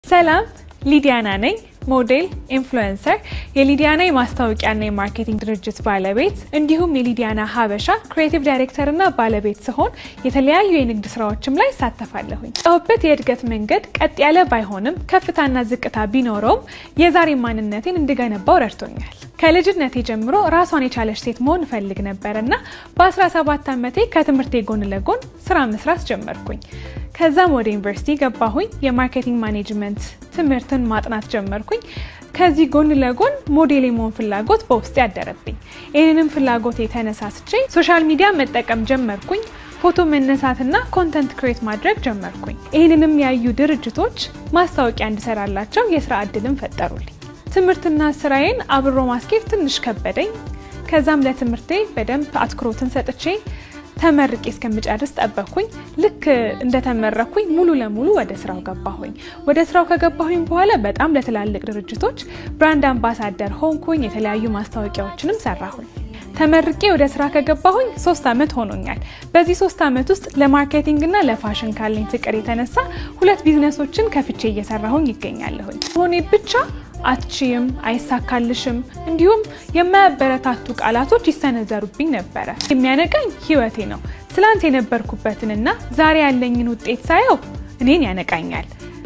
ሰላም ሊዲያና ነኝ። ሞዴል፣ ኢንፍሉዌንሰር፣ የሊዲያና የማስታወቂያና የማርኬቲንግ ድርጅት ባለቤት እንዲሁም የሊዲያና ሀበሻ ክሬቲቭ ዳይሬክተርና ባለቤት ስሆን የተለያዩ የንግድ ስራዎችም ላይ እሳተፋለሁኝ። ጨውበት የእድገት መንገድ ቀጥ ያለ ባይሆንም ከፍታና ዝቅታ ቢኖረውም የዛሬ ማንነቴን እንድገነባው ረድቶኛል። ከልጅነቴ ጀምሮ ራሷን የቻለች ሴት መሆን እፈልግ ነበር እና በ17 ዓመቴ ከትምህርቴ ጎን ለጎን ስራ መስራት ጀመርኩኝ። ከዛም ወደ ዩኒቨርሲቲ ገባሁኝ። የማርኬቲንግ ማኔጅመንት ትምህርትን ማጥናት ጀመርኩኝ። ከዚህ ጎን ለጎን ሞዴል የመሆን ፍላጎት በውስጤ ያደረብኝ። ይህንንም ፍላጎት የተነሳስቼ ሶሻል ሚዲያ መጠቀም ጀመርኩኝ። ፎቶ መነሳትና ኮንተንት ክሬት ማድረግ ጀመርኩኝ። ይህንንም ያዩ ድርጅቶች ማስታወቂያ እንድሰራላቸው የስራ እድልን ፈጠሩልኝ። ትምህርትና ስራዬን አብሮ ማስኬድ ትንሽ ከበደኝ። ከዛም ለትምህርቴ በደንብ አትኩሮትን ሰጥቼ ተመርቄ እስከምጨርስ ጠበቅኩኝ። ልክ እንደተመረኩኝ ሙሉ ለሙሉ ወደ ስራው ገባሁኝ። ወደ ስራው ከገባሁኝ በኋላ በጣም ለትላልቅ ድርጅቶች ብራንድ አምባሳደር ሆንኩኝ። የተለያዩ ማስታወቂያዎችንም ሰራሁኝ። ተመርቄ ወደ ስራ ከገባሁኝ ሶስት ዓመት ሆኖኛል። በዚህ ሶስት ዓመት ውስጥ ለማርኬቲንግ እና ለፋሽን ካለኝ ፍቅር የተነሳ ሁለት ቢዝነሶችን ከፍቼ እየሰራሁኝ ይገኛለሁኝ። ሆኔ ብቻ አትችይም፣ አይሳካልሽም እንዲሁም የማያበረታቱ ቃላቶች ይሰነዘሩብኝ ነበረ። የሚያነቃኝ ህይወቴ ነው። ትላንት የነበርኩበትንና ዛሬ ያለኝን ውጤት ሳየው እኔን ያነቃኛል።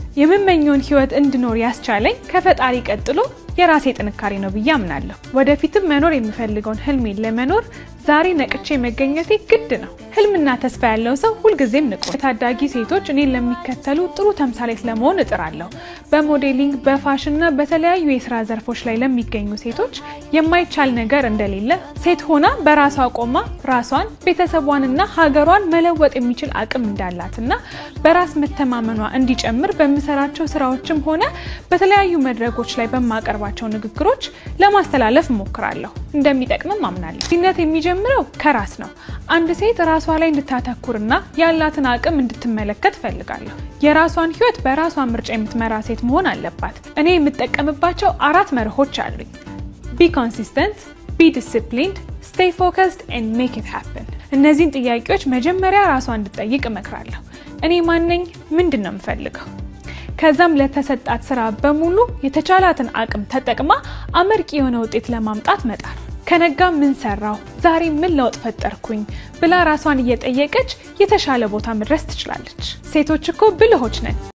የምመኘውን ህይወት እንድኖር ያስቻለኝ ከፈጣሪ ቀጥሎ የራሴ ጥንካሬ ነው ብዬ አምናለሁ። ወደፊትም መኖር የምፈልገውን ህልሜን ለመኖር ዛሬ ነቅቼ መገኘቴ ግድ ነው። ህልምና ተስፋ ያለው ሰው ሁልጊዜም ንቁ። የታዳጊ ሴቶች እኔን ለሚከተሉ ጥሩ ተምሳሌት ለመሆን እጥራለሁ። በሞዴሊንግ በፋሽንና በተለያዩ የስራ ዘርፎች ላይ ለሚገኙ ሴቶች የማይቻል ነገር እንደሌለ፣ ሴት ሆና በራሷ ቆማ ራሷን ቤተሰቧንና ሀገሯን መለወጥ የሚችል አቅም እንዳላትና በራስ መተማመኗ እንዲጨምር በምሰራቸው ስራዎችም ሆነ በተለያዩ መድረኮች ላይ በማቀርባቸው ንግግሮች ለማስተላለፍ እሞክራለሁ። እንደሚጠቅምም አምናለሁ። ነት የሚጀምረው ከራስ ነው። አንድ ሴት ራሷ ላይ እንድታተኩርና ያላትን አቅም እንድትመለከት ፈልጋለሁ። የራሷን ህይወት በራሷ ምርጫ የምትመራ ሴት መሆን አለባት። እኔ የምጠቀምባቸው አራት መርሆች አሉኝ። ቢ ኮንሲስተንት፣ ቢ ዲስፕሊንድ፣ ስቴይ ፎከስድ ኤንድ ሜክ ኢት ሃፕን። እነዚህን ጥያቄዎች መጀመሪያ ራሷ እንድጠይቅ እመክራለሁ። እኔ ማነኝ? ምንድን ነው የምፈልገው? ከዛም ለተሰጣት ስራ በሙሉ የተቻላትን አቅም ተጠቅማ አመርቂ የሆነ ውጤት ለማምጣት መጣር። ከነጋ ምን ሰራው፣ ዛሬ ምን ለውጥ ፈጠርኩኝ ብላ ራሷን እየጠየቀች የተሻለ ቦታ መድረስ ትችላለች። ሴቶች እኮ ብልሆች ነን።